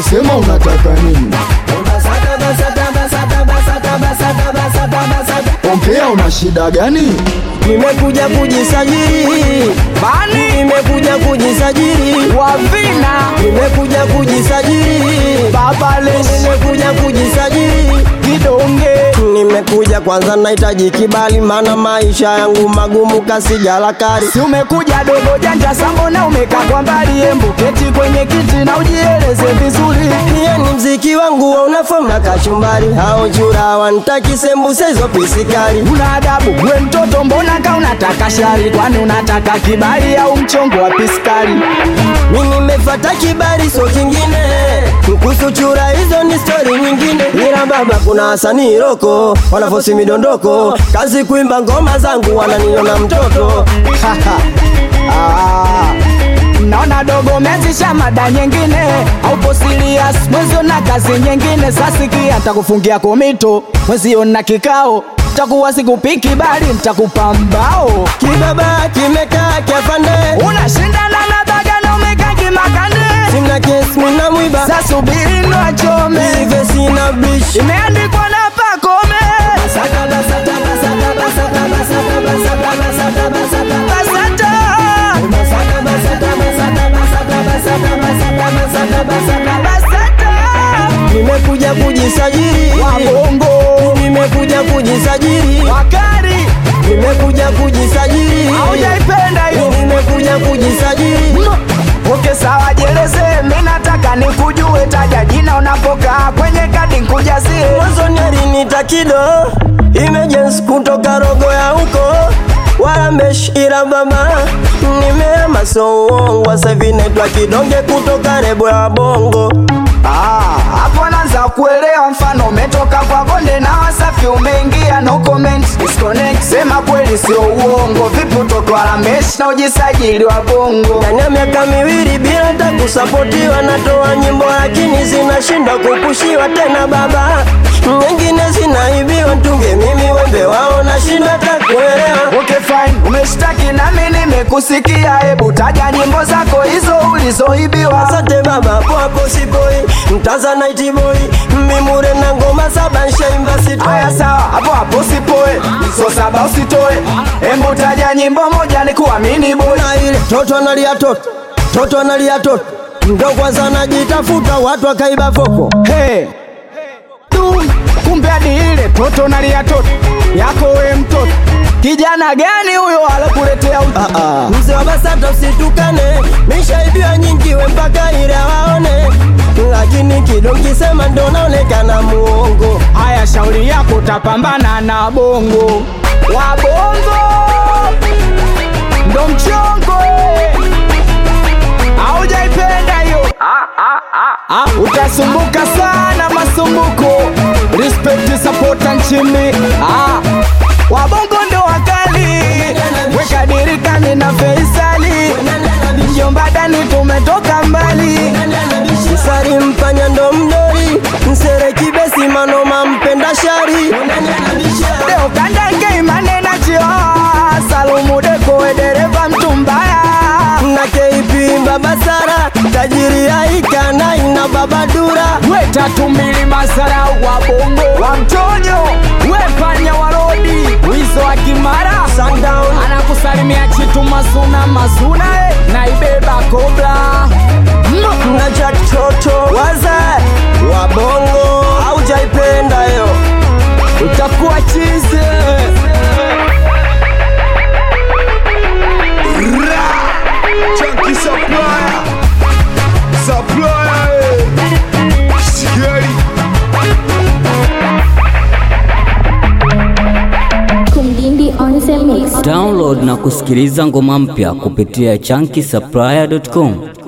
bado sema unataka nini ongea una shida gani Nimekuja kujisajili Bani Nimekuja kujisajili Wavina Nimekuja kujisajili Baba Lesh Nimekuja kujisajili Kidonge Nimekuja kwanza nahitaji kibali maana maisha yangu magumu kasijala kari Si umekuja dogo janja sambona umekaa kwa mbali Embu keti kwenye kiti na ujieleze vizuri Niye ni mziki wangu wa unafamu na kachumbari hao chura wanitaki sembuse hizo pisikali Una adabu we mtoto mbona ka unataka shari Kwani unataka kibali au mchongo wa piskari Mimi nimefata kibali so kingine kuhusu chura hizo ni stori nyingine ila baba kuna wasanii roko wanafosi midondoko kazi kuimba ngoma zangu wananiona mtoto Ah, naona dogo mezisha mada nyingine aupo serious mwezio na kazi nyingine sasikia takufungia komito mwezio na kikao takuwa sikupiki bali ntakupa mbao kibaba kimekaa kiafande unashindana na baga na umekaa kimakande sina kesi mina mwiba sasubiri nwachome hivyo sina bish imeandikwa na pakome basata basata nimekuja kujisajili wabongo nimekuja kujisajili wakari nimekuja kujisajili aujaipenda hiyo nimekuja kujisajili Oke sawa, jeleze, mi nataka nikujue, taja jina unapokaa kwenye kadi nkujazie. mwanzoni alinita kido emergency kutoka rogo ya huko wala meshira baba nimeama so uongo sasa hivi naitwa kidonge kutoka rebo ya bongo Ah, hapo naanza kuelewa, mfano umetoka kwa bonde na Wasafi umeingia, no comment, disconnect. Sema kweli sio uongo, vipi utoto wa Ramesh na ujisajili wa bongo? ndani ya miaka miwili bila hata kusapotiwa natoa nyimbo lakini zinashindwa kupushiwa tena baba nyingine zinaibiwa tunge mimi wembe wao nashindwa hata kuelewa Okay fine, umeshtaki nami nimekusikia, hebu taja nyimbo zako hizo ulizoibiwa. Asante baba hapo hapo sipoi Mtanzanite boy Mimure na ngoma saba nshaimba sitoi Haya sawa, hapo hapo sipoe, so saba usitoe, hebu taja nyimbo moja nikuamini boy. na ile toto analia toto toto analia toto ndo kwanza najitafuta watu wakaiba foko Hey. Tu, kumbe hadi ile toto nalia toto yako we mtoto kijana gani huyo alokuletea utu? ah, ah. mzee wa basata usitukane mishaibiwa nyingi we mpaka ile waone lakini kidongisema ndo naonekana muongo Haya, shauri yako utapambana na bongo wa bongo ndo mchongo eh. Haujaipenda hiyo Ah, utasumbuka sana masumbuko respect support nchini ah, wabongo ndo wakali weka dirikani na Faisali mjomba dani tumetoka mbali sari mpanya ndo mdori msere kibesi manoma mpenda shari Leo kandange imane na chio Salumu deko we dereva mtu mbaya na KP baba Sara tajiri aika na ina baba dura We tatu mbili masara wa bongo wa mtonyo We panya wa rodi Wizo wa kimara sundown Anakusalimia chitu masuna masuna eh, na ibeba kobra na Jack Toto waza wa bongo haujaipenda yo Utakuwa chize Chunky supplier Supplier eh. Scary Kumdindi on the mix. Download na kusikiliza ngoma mpya kupitia chunky supplier.com.